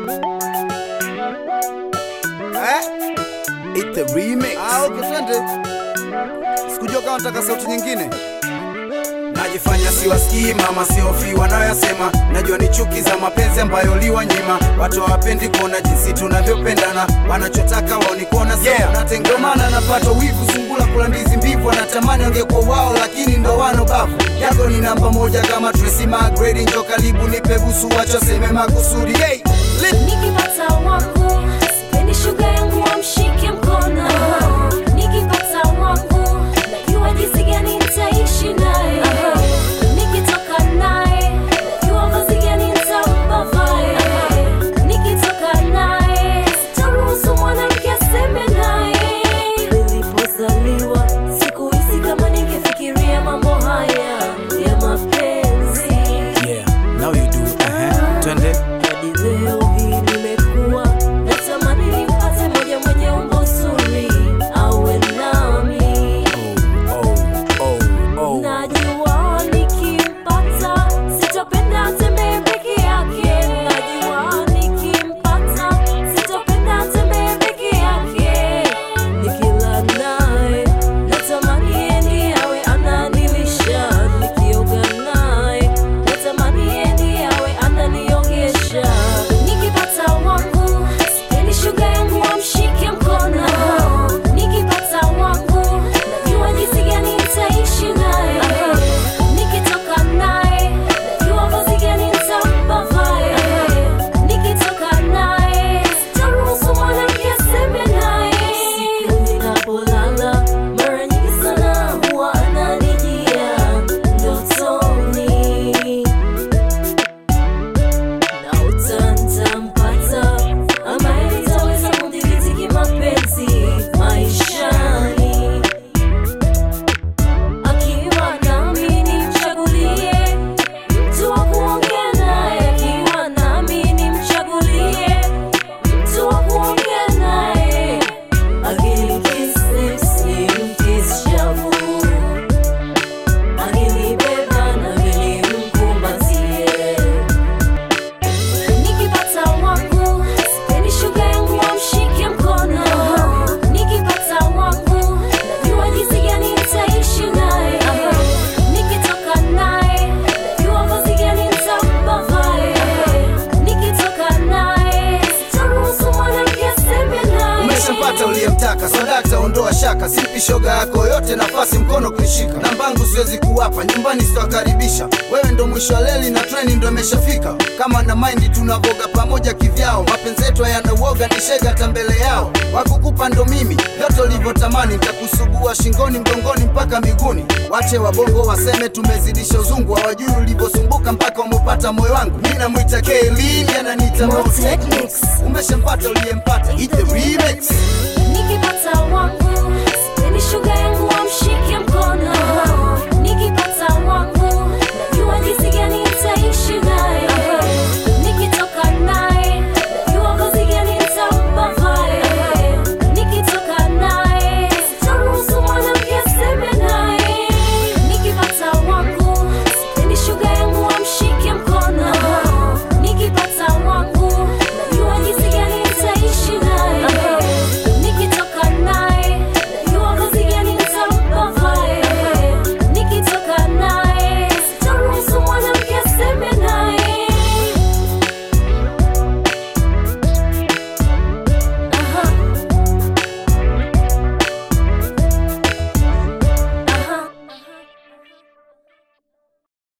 Eh? It's the remix. Ah, okay, twende. Sikujua kama nataka sauti nyingine. Najifanya siwasikii mama, siofi wanayoyasema. Najua ni chuki za mapenzi ambayo liwanyima. Watu hawapendi kuona jinsi tunavyopendana, wanachotaka wao ni kuona sisi Yeah. tunatengamana. Napata wivu, sungula kula ndizi mbivu, wanatamani wangekuwa wao, lakini ndo wano bavu. Yako ni namba moja kama Tracy McGrady, njo karibu nipe busu, wacha seme makusudi. Hey, lit. Nikipata wangu sipendi shuga yangu wamshike mkono. Nikipata wangu najua jinsi gani nitaishi naye. Nikitoka naye najua vazi gani nitampa vae. Nikitoka naye sitaruhusu mwanamke aseme naye. Nilipozaliwa sikuhisi kama ningefikiria mambo haya ya mapenzi. Yeah, now you do. Uh-huh. Twende. Hadi leo hii nimekuwa natamani nimpate moja mwenye umbo zuri awe nami. Oh, oh, oh. Najua nikimpata sitopenda atembee peke yake. Najua nikimpata sitopenda atembee peke yake. Nikila naye natamani yeye ndiye awe ananilisha. Nikioga naye natamani yeye ndiye awe ananiogesha. Nikipata wangu sipendi shuga yangu wamshike mkono. Nikipata wangu najua jinsi gani nitaishi naye. Nikitoka naye najua vazi gani nitampa vae. Nikitoka naye sitaruhusu mwanamke aseme naye. Siku ninapolala mara nyingi sana huwa ananijia ndotoni na utantampata ambaye nitaweza kudhibiti kimapenzi maishani. Akiwa nami nimchagulie mtu wa kuongea naye, akiwa nami nimchagulie mtu wa kuongea naye. Akinikiss lips, nimkiss shavu, akinibeba nami nimkumbatie. Nikipata wangu sipendi shuga yangu wamshike mkono. Nikipata wangu najua jinsi gani nitaishi naye. Nikitoka naye najua vazi gani nitampa vae. Nikitoka naye sitaruhusu mwanamke aseme naye. umeshapata uliyemtaka sadakta ondoa shaka simpi shoga yako yote nafasi mkono kuishika nambangu siwezi kuwapa nyumbani sitawakaribisha wewe ndo mwisho wa leli na treni ndo imeshafika kama na maindi tunavoga pamoja kivyao mapenzi yetu hayana uoga ni shega hata mbele yao wakukupa ndo mimi vyote ulivyotamani ntakusugua shingoni mgongoni mpaka miguuni wache wabongo waseme tumezidisha uzungu hawajui ulivyosumbuka mpaka umepata moyo wangu mi namwita kelini ananiita Mo Mo Technics. Technics. umeshampata uliyempata Eat the remix Nikipata wangu sipendi shuga yangu wamshike mkono.